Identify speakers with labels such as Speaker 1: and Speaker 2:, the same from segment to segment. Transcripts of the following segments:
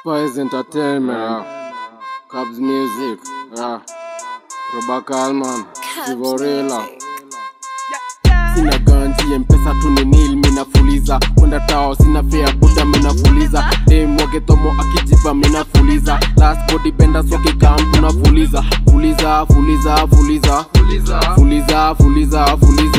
Speaker 1: Spice Entertainment, yeah. Cubs Music, yeah. Roba Kalman, Vivorila. Sina ganji mpesa tu ni nil minafuliza kwenda tao sina fea buda minafuliza demwage tomo akijiba minafuliza last body benda soke kam tunafuliza fuliza fuliza fuliza fuliza fuliza fuliza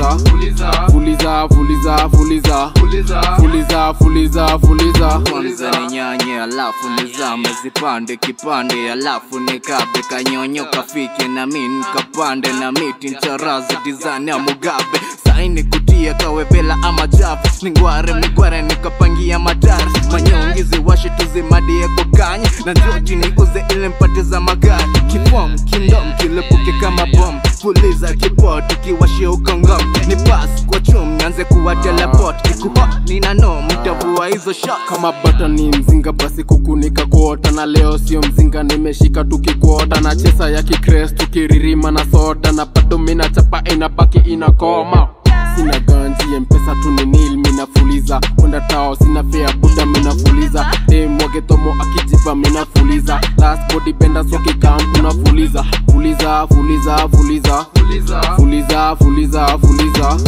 Speaker 1: fuliza fuliza fuliza fuliza fuliza fuliza
Speaker 2: kwanza ni nyanye alafu nizame zipande kipande alafu nikabe kanyonyo kafike na mi nikapande na miti ncharazi dizani ya mugabe saini kutia kawebela ama javu ningware migware nikapangia madari manyongizi washe tuzimadie kukanye na njoti nikuze ile mpate za magari kifom kindom kilepuke kama bom fuliza kipot kiwashe ukongom ni pas kwa chum nianze kuwa teleport ikuho nina no mtavua hizo shot
Speaker 1: kama bata ni mzinga basi kukunika kuota na leo sio mzinga nimeshika tukikuota na chesa ya kikres tukiririma na soda na bado mina chapa inabaki inakoma sina ganji mpesa tu ni nil minafuliza kwenda tao sina fea buda minafuliza demwage tomo akijiba minafuliza last body benda soke kam tunafuliza fuliza fuliza fuliza fuliza fuliza fuliza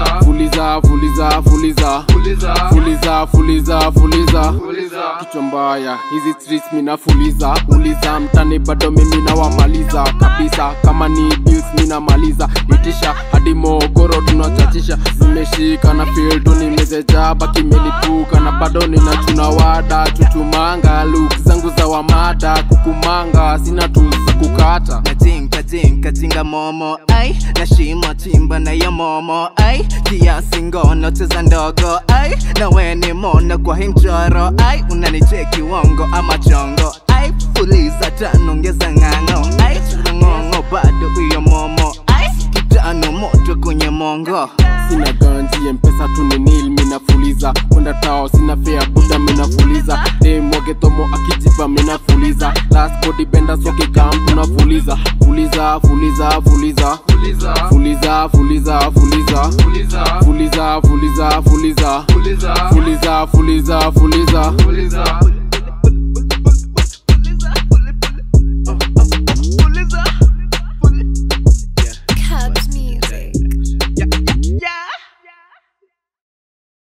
Speaker 1: fuliza fuliza fuliza fuliza fuliza fuliza kichwa mbaya hizi streets minafuliza uliza mtani bado mimi nawamaliza kabisa kama ni bills minamaliza itisha hadi mogoro tunachachisha zimeshika na feel tu nimezejaba kimelipuka na bado ninachuna wada chuchumanga luk zangu za wamada kukumanga sina tu za kukata
Speaker 2: kajinga jinga jinga momo ai na shimo chimba na ya momo ai kiasi ngono cheza ndogo ai na weni mona kwa hii mchoro ai unanicheki wongo ama chongo ai fuliza tano ongeza ng'ang'o ai ng'ong'o bado hiyo momo ai kitano moto kwenye mongo
Speaker 1: sina ganji mpesa tu ni nil minafuliza kwenda tao sina fea buda minafuliza demwage tomo akijiba minafuliza last body benda soke kam tunafuliza fuliza fuliza fuliza fuliza fuliza fuliza fuliza fuliza fuliza fuliza fuliza fuliza fuliza